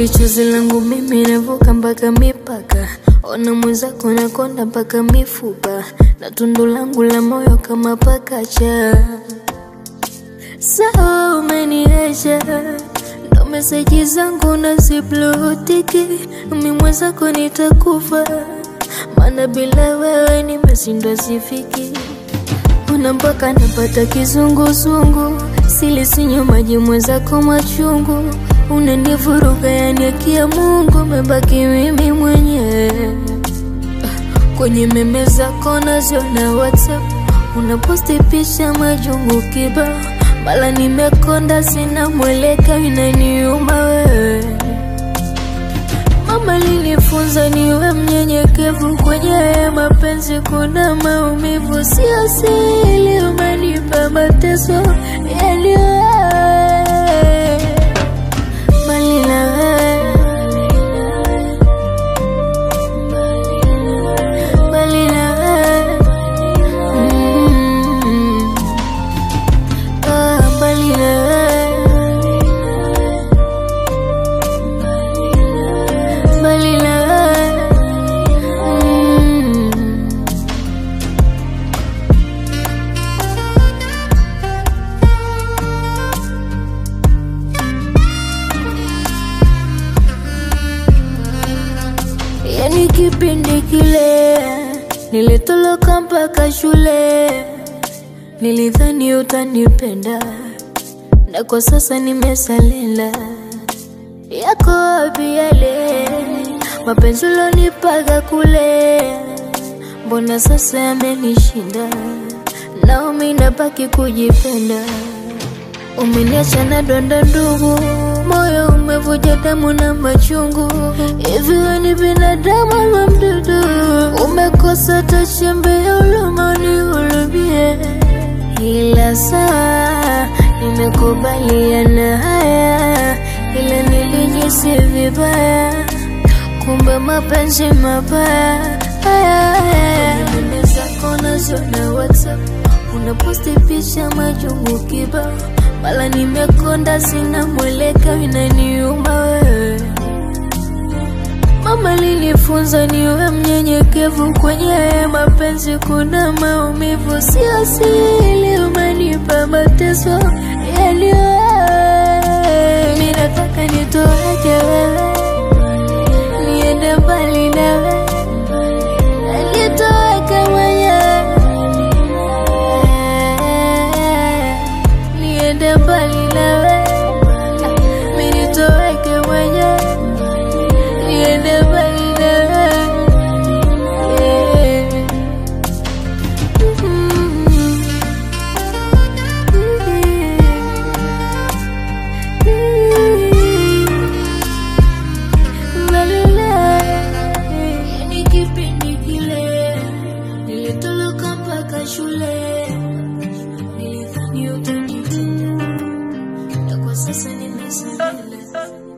Kweli chozi langu mimi navuka mpaka mipaka, ona mwenzako nakonda mpaka mifupa, na tundu langu la moyo kama pakacha. Sawa, umeniacha ndo meseji zangu naziblutiki, mi mwenzako nitakufa, maana bila wewe nimeshindwa sifiki Una mpaka napata kizunguzungu, silisinywa maji mwenzako machungu, unanivuruga yani akia Mungu, mebaki mimi mwenyewe kwenye meme zako naziona WhatsApp, unaposti picha majungu kibao, mala nimekonda, sina mweleka, inaniuma wewe Mama linifunza niwe mnyenyekevu kwenye haya mapenzi, kuna maumivu, sio siri, umenipa mateso yani wewe, mbali na wewe, mbali na wewe, mm, ah, mbali na wewe mbali na wewe mm. Yani kipindi kile nilitoloka mpaka shule, nilidhani utanipenda, na kwa sasa nimesalela yako wapi yale mapenzi ulonipaga kule, mbona sasa yamenishinda, naumi nabaki kujipenda. Umeniacha na donda ndugu, moyo umevuja damu na machungu. Hivi wewe ni binadamu ama mdudu? Umekosa hata chembe ya huruma unihurumie, ila saa nimekubaliana haya, ila nilijisi vibaya, kumbe mapenzi mabaya haya haya. Meme zako naziona WhatsApp, unaposti picha majungu kibao, mala nimekonda, sina mweleka, inaniuma wewe Mama linifunza niwe mnyenyekevu kwenye haya mapenzi, kuna maumivu, sio siri, umenipa mateso yani wewe. Mi nataka nitoweke wewe, niende mbali na wewe, nitoweke mwenyewe, niende mbali na wewe, mi nitoweke mwenyewe niende mbali na wewe. Mbali na wewe. Yani kipindi kile nilitoloka mpaka shule, nilidhani utanipenda, na kwa sasa nimesalia